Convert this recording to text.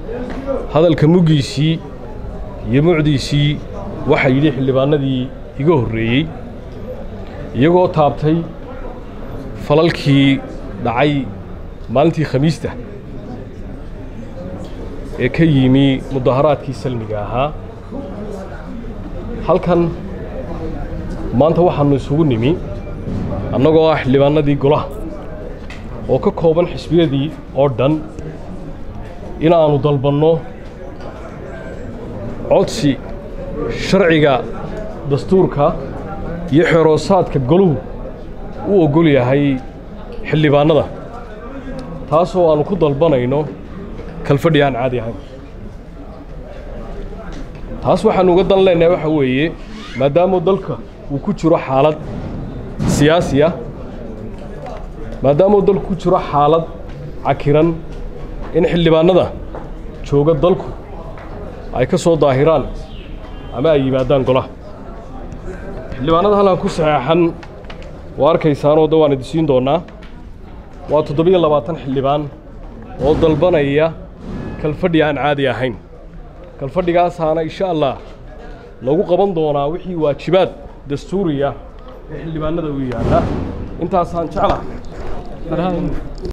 hadalka muggiisii iyo mucdiisii waxaa yidhi xildhibaanadii iga horreeyey iyagoo taabtay falalkii dhacay maalintii khamiista ee ka yimi mudaharaadkii salmiga ahaa halkan maanta waxaannu isugu nimi annagoo ah xildhibaanadii golaha oo ka kooban xisbiyadii oo dhan inaannu dalbanno codsi sharciga dastuurka iyo xeroosaadka goluhu u oggol yahay xildhibaannada taasoo aannu ku dalbanayno kalfadhi aan caadi ahayn taas waxaannu uga dan leenahay waxa weeye maadaamuu dalka uu ku jiro xaalad siyaasi ah maadaamuu dalku ku jiro xaalad cakiran in xildhibaannada jooga dalku ay ka soo daahiraan ama ay yimaadaan golaha xildhibaannada halkan ku saxeexan waa arkaysaanoo da waan idisiin doonnaa waa toddobiyo labaatan xildhibaan oo dalbanaya kalfadhi aan caadi ahayn kalfadhigaasaana insha allah lagu qaban doonaa wixii waajibaad dastuuriya ee xildhibaannada u yaalla intaasaan jeclahay